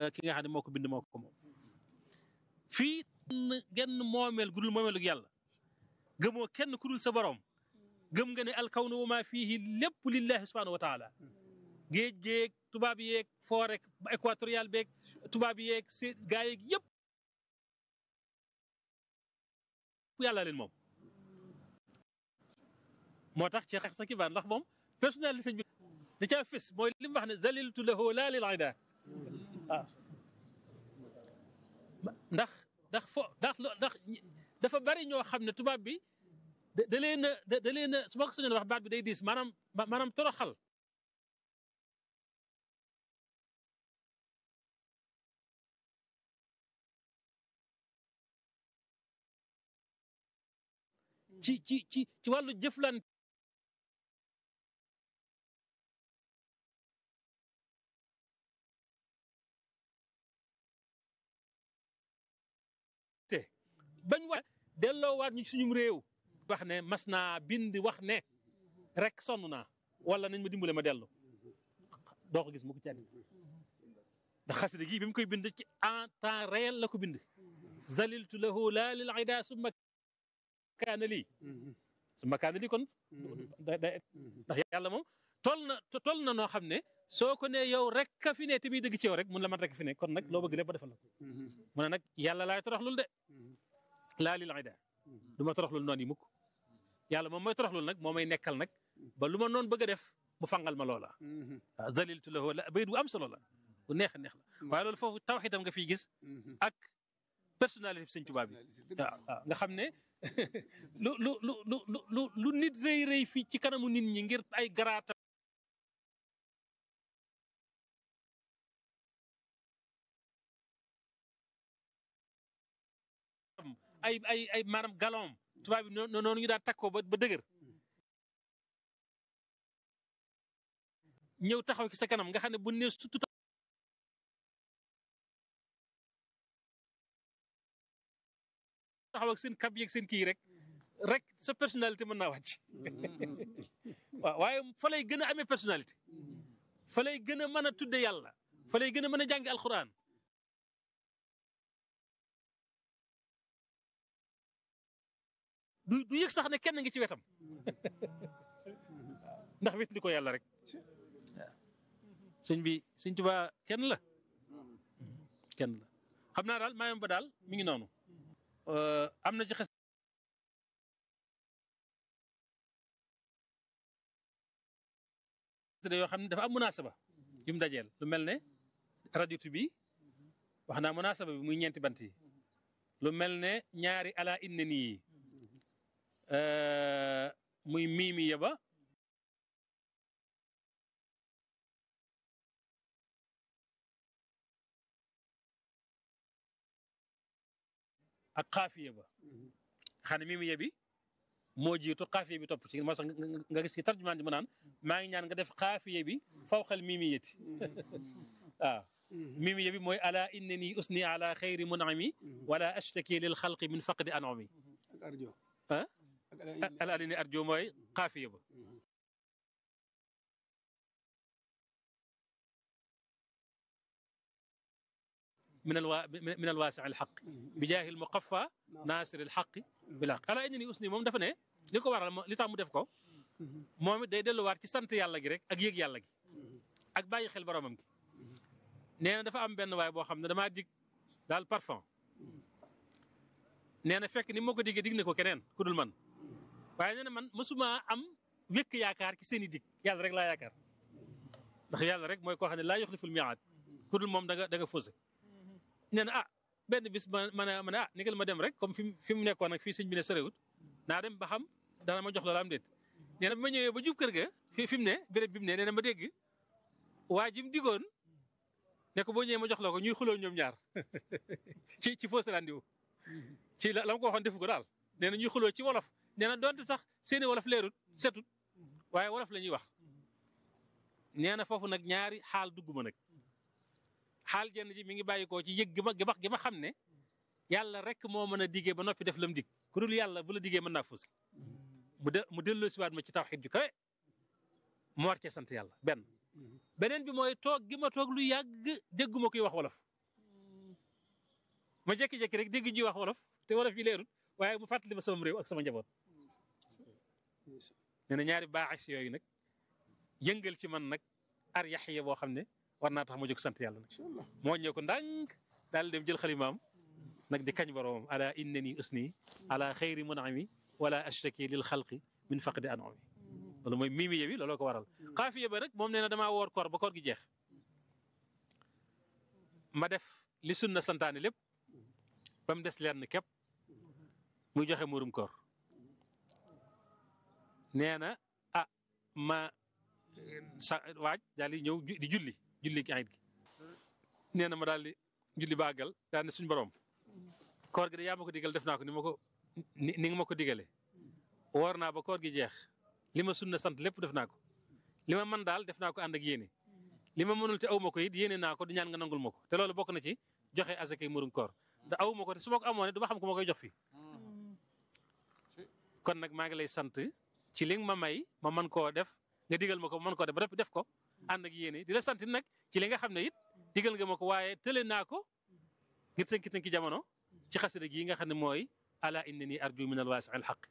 ki nga xam ne moo ko bind moo ko moom fii genn moomeel gudul moomeelu yàlla gëmoo kenn ku dul sa borom gëm nga ne alkawnu wa maa fiihi lépp lillahi subhanahu wa taala géej géeg tubaab yeeg forêt équatorial beeg tubaab yeeg si gaa yeeg yëpp yàlla leen moom moo tax ci xeex sa kibaar ndax moom personnalité sëñ bi da caa fës mooy li mu wax ne zaliltu lahu laa lil ida waaw ndax ndax fo ndax ndax dafa bari ñoo xam ne tubaab bi da da leen a da leen a su ma ko soñoon wax baat bi day diis maanaam maanaam toroxal ci ci ci ci wàllu jëflan te bañ wa delloowaat ñu suñum réew wax ne mas naa bind wax ne rek sonn naa wala nañ ma dimbale ma dellu doo ko gis mu ko cànni ndax xasida gi bi mu koy bind ci en temps réel la ko bind zaliltu lahu laa lil ida summa kaana lii summa kaana lii kon ndax yàlla moom toll na toll na noo xam ne soo ko ne yow rek ka fi ne te muy dëgg ci yow rek mun la man rek fi ne kon nag loo bëgg lépp ba defal la ko mu ne nag yàlla laay toroxlul de laa lil ida du ma toroxlul noonu yi mukk yàlla moom mooy toroxlul nag moo may nekkal nag ba lu ma noonu bëgg a def mu fangal ma loola waaw zaliltu lahu la bayit bu am solo la bu neex a neex la waaye loolu foofu tawxiidam nga fiy gis ak personnalité bi sëñ Tuubaa bi waaw waaw nga xam ne lu lu lu lu lu lu nit rëy rëy fii ci kanamu nit ñi ngir ay garaata ay ay ay maanaam galon tubaab bi noonu ñu daan takkoo ba ba dëgër ñëw taxaw ci sa kanam nga xam ne bu ne surtout taxaw ak seen kab yeeg seen kii rek rek sa personnalité mën naa wàcc waaw waaye fa lay gën a amee personnalité fa lay gën a mën a tudde yàlla fa lay gën a mën a jàngi alxuraan du du yëg sax ne kenn ngi ci wetam ndax wet li ko yàlla rek waaw sëñ bi sëñ Tuubaa kenn la kenn la xam naa daal maayam ba daal mi ngi noonu am na ci xes yoo xam ne dafa am munaasaba yu mu dajeel lu mel ne raditu bi wax naa munaasaba bi muy ñeenti bant yi lu mel ne ñaari ala inna nii yi muy miimi ya ba ak xaafiya ba xam ne miimi ya bi moo jiitu xaafiya bi topp ci moo sax nga gis ci tarjumaan ji mu naan maa ngi ñaan nga def xaafiya bi fawqal miimi yati waaw miimi ya bi mooy ala innani usni ala xayri munami wala ashtaki lil xalqi min faqdi anami ah ala alini arjo mooy xaafiya ba من الوا... من الواسع الحق بجاه المقفى ناصر الحق بالحق ala inni usni moom dafa ne li ko waral li tax mu def ko moom it day delluwaat ci sant yàlla gi rek ak yëg yàlla gi ak bàyyi xel boromam gi nee na dafa am benn waay boo xam ne damaa dig daal parfum nee na fekk ni moo ko diggee dig na ko keneen ku dul man waaye nee na man mësuma am wékk yaakaar ci seen i dig yàlla rek laa yaakaar ndax yàlla rek mooy koo xam ne laa yuxliful miaad ku dul moom da nga da nga faussé nee na ah benn bis ma ma ne ma ne ah nigal ma dem rek comme fi mu fi mu nekkoon nag fii sëñ bi ne sorewut naa dem ba xam dana ma jox loola am déet nee na bi ma ñëwee ba jub kër ga fi fi mu ne béréb bi mu ne nee na ma dégg waa ji mu digoon ne ko boo ñëwee ma jox la ko ñuy xuloo ñoom ñaar ci ci fausse rendez-vous ci la la ma ko waxoon defu ko daal nee na ñuy xuloo ci wolof nee na donte sax seeni wolof leerut setut waaye wolof la ñuy wax nee na foofu nag ñaari xaal dugg ma nag xaal jenn ji mi ngi bàyyi koo ci yëg gi ma gi ma gi ma xam ne yàlla rek moo mën a diggee ba noppi def lam dig ku dul yàlla bu la diggee mën naa fuus mu de mu delloo siwaat ma ci tawxiid ju kawe mu war cee sant yàlla benn beneen bi mooy toog gi ma toog lu yàgg dégguma koy wax wolof ma jékki-jékki rek dégg ji wax wolof te wolof yi leerut waaye mu fàttali ma sama réew ak sama njaboot nee na ñaari baaxis yooyu nag yëngal ci man nag ar yaxiya boo xam ne war naa tax ma jóg sant yàlla nag moo ñëw ko ndànk daal dem jël xalimaam nag di kañ boroomam ala innani usni ala xayri munami wala ashtaki lil xalqi min faqdi anami loolu mooy mimiye bi looloo ko waral xaafiya ba nag moom nee na damaa woor koor ba koor gi jeex ma def li sunna santaane lépp ba mu des lenn képp muy joxe murum koor nee na ah ma sa waaj daal di ñëw di julli julli ayit gi nee na ma daal di julli baagal daal ne suñu borom koor gi de yaa ma ko digal def naa ko ni ma ko ni ni nga ma ko digalee woor naa ba koor gi jeex li ma sunna sant lépp def naa ko li ma mën daal def naa ko ànd ak yéene li ma mënul te aw ma ko it yéene naa ko di ñaan nga nangul ma ko te loolu bokk na ci joxe asakay murum koor te aw ma ko te su ma ko amoon du ma xam ko ma koy jox fii kon nag maa ngi lay sant ci li nga ma may ma mën koo def nga digal ma ko ma mën koo def ba def ko ànd ak yéene di la sant nag ci li nga xam ne it digal nga ma ko waaye tële naa ko ngir tënki tënki jamono ci xasida gi nga xam ne mooy ala innani arju min alwaasi al xaq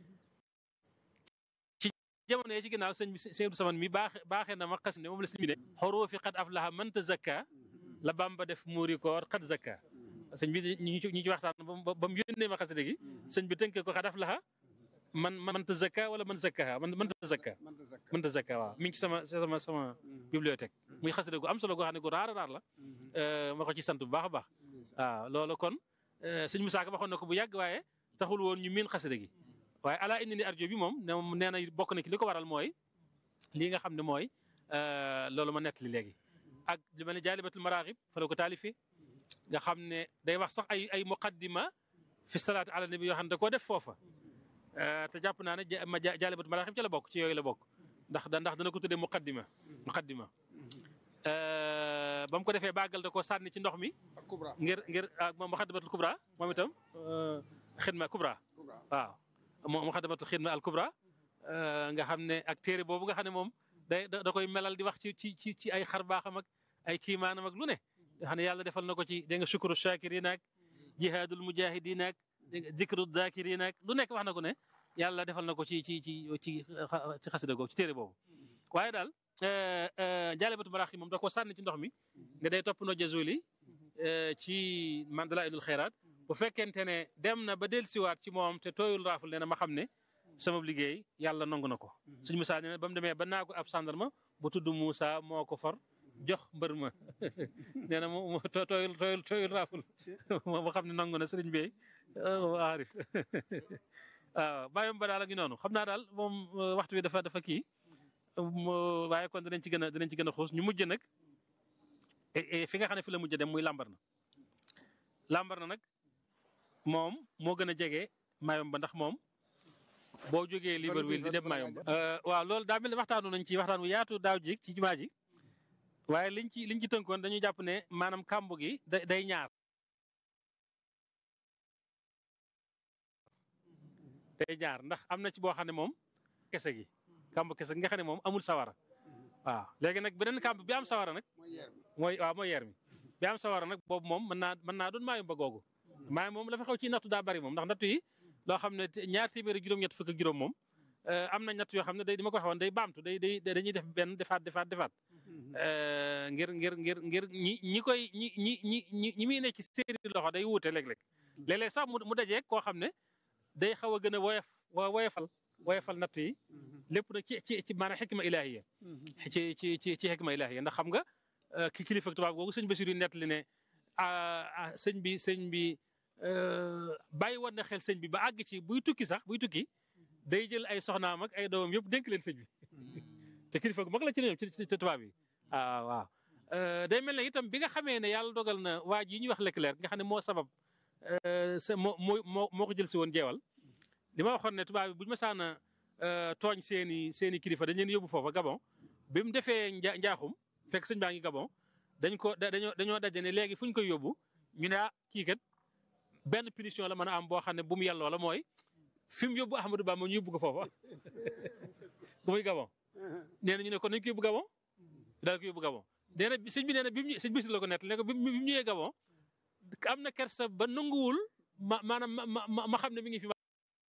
ci jamono yi ci ginnaaw sëñ bi sëñ Saman mi baax baaxee na ma xasida moom la sëñ bi ne xuruufi qad aflaha man tazakka la Bamba def muuri koor qad zakka sëñ bi ñu ci ñu ci waxtaan ba mu yónnee ma xasida gi sëñ bi tënkee ko qad aflaha man man tazakka wala man zakkaha man man tazakka man tazakka waaw mi ngi ci sama sama sama bibliothèque muy xasida gu am solo goo xam ne gu raar a raar la ma ko ci sant bu baax a baax waaw loolu kon sëñ Musaa Ka waxoon na ko bu yàgg waaye taxul woon ñu miin xasida gi waaye ala indi ni arjo bi moom nee na bokk na ki li ko waral mooy lii nga xam ne mooy loolu ma nettali léegi ak li ma ne jaalibatul maraaxib fa la ko taalifi nga xam ne day wax sax ay ay muqaddima fi salaatu ala nabi yoo xam ne da koo def foofa te jàpp naa ne ma jaalibatul maraaxib ci la bokk ci yooyu la bokk ndax ndax dana ko tuddee muqaddima muqaddima ba mu ko defee bàggal da koo sànni ci ndox mi ngir ngir moom muqaddimatul kubra moom itam xidma kubra waaw moom muqaddimatul xidma al kubra nga xam ne ak téere boobu nga xam ne moom day da koy melal di wax ci ci ci ci ay xar baaxam ak ay kiimaanam ak lu ne nga xam ne yàlla defal na ko ci dégg nga shukru shakirin ak jihaadul mujahidin ak dikru dakirin ak lu nekk wax na ko ne yàlla defal na ko ci ci ci ci ci xasida googu ci téere boobu waaye daal jaalibatu maraax yi moom da ko sànni ci ndox mi nga day topp no jazuli ci man dala indul xeeraat bu fekkente ne dem na ba dellusiwaat ci moom te tooyul raaful nee na ma xam ne sama liggéey yàlla nangu na ko suñ Moussa nee na ba mu demee ba naa ko ab sandarma bu tudd Moussa moo ko for jox mbër ma nee na mu tooyul tooyul tooyul raaful moo xam ne nangu na sëriñ bi aarif waaw bàyyam ba daal a ngi noonu xam naa daal moom waxtu bi dafa dafa kii waaye kon dinañ ci gën a dinañ ci gën a xuus ñu mujj nag fi nga xam ne fi la mujj dem muy lambar na lambar na nag moom moo gën a jege maayom ba ndax moom boo jógee Libreville di dem maayom ba waaw loolu daa mel ne waxtaanu nañ ci waxtaan wu yaatu daaw ji ci jumaa ji waaye liñ ci liñ ci tënkoon dañu jàpp ne maanaam kàmb gi day ñaar day ñaar ndax am na ci boo xam ne moom kese gi kàmb kese gi nga xam ne moom amul sawara waaw léegi nag beneen kàmb bi am sawara nag mooy waaw mooy yeer mi bi am sawara nag boobu moom mën naa mën naa doon maayom ba googu maayom moom la fa xaw ci nattu daa bari moom ndax nattu yi loo xam ne ñaar téeméeri juróom-ñett fukk ak juróom moom am na ñett yoo xam ne day di ma ko waxoon day baamtu day day dañuy def benn defaat defaat defaat ngir ngir ngir ngir ñi ñi koy ñi ñi ñi ñi ñi muy ne ci seeni loxo day wuute léeg-léeg léeg-léeg sax mu dajeeg koo xam ne day xaw a gën a woyof woyofal woyofal natt yi lépp nag ci ci ci maanaam xikma ilaahiya ci ci ci ci xikma ilaahiya ndax xam nga ki kilifa tubaab googu sëñ Basiru nettali ne sëñ bi sëñ bi bàyyi woon na xel sëñ bi ba àgg ci buy tukki sax buy tukki day jël ay soxnaam ak ay doomam yëpp dénk leen sëñ bi te kilifa gu mag la ci ñoom ci tubaab yi waaw waaw day mel ne itam bi nga xamee ne yàlla dogal na waa ji ñuy wax Leclerc nga xam ne moo sabab sa moo moo moo ko jël si woon jeewal li ma waxoon ne tubaab bi bu ñu masaan a tooñ seen i seen i kilifa dañ leen yóbbu foofa Gabon bi mu defee nja njaaxum fekk sëñ baa ngi Gabon dañ ko dañoo dañoo daje ne léegi fu ñu koy yóbbu ñu ne ah kii kat benn punition la mën a am boo xam ne bu mu yelloo la mooy fi mu yóbbu Ahmadou Bamba ñu yóbbu ko foofa bu muy Gabon nee na ñu ne kon nañ ko yóbbu Gabon daal ko yóbbu Gabon nee na sëñ bi nee na bi mu sëñ bi la ko nett ne ko bi mu ñëwee Gabon am na kersa ba nanguwul ma maanaam ma ma ma xam ne mi ngi fi.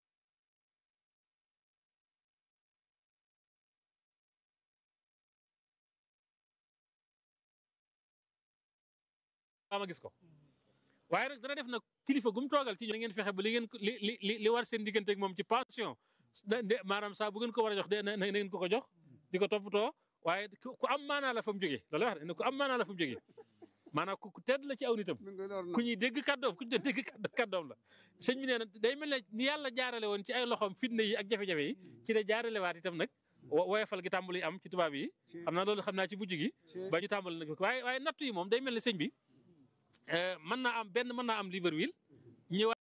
ma gis ko waaye nag dana def nag kilifa gum toogal ci ñoo ngeen fexe ba li ngeen li li li war seen diggante ak moom ci pension maanaam saa bu ngeen ko war a jox de na ngeen ko ko jox di ko toppatoo waaye ku am maanaa la fa mu jógee loolu wax ne ku am maanaa la fa mu jógee maanaam ku tedd la ci aw nitam ku ñuy dégg kàddoom ku ñu dégg kàddoom la sëñ bi nee na day mel ne ni yàlla jaarale woon ci ay loxoom fitna yi ak jafe-jafe yi ci la jaarale waat itam nag woyofal gi tàmbali am ci tubaab yi xam naa loolu xam naa ci mujj gi ba ñu tàmbali nag waaye waaye nattu yi moom day mel ne sëñ bi mën naa am benn mën naa am Libreville ñëwaat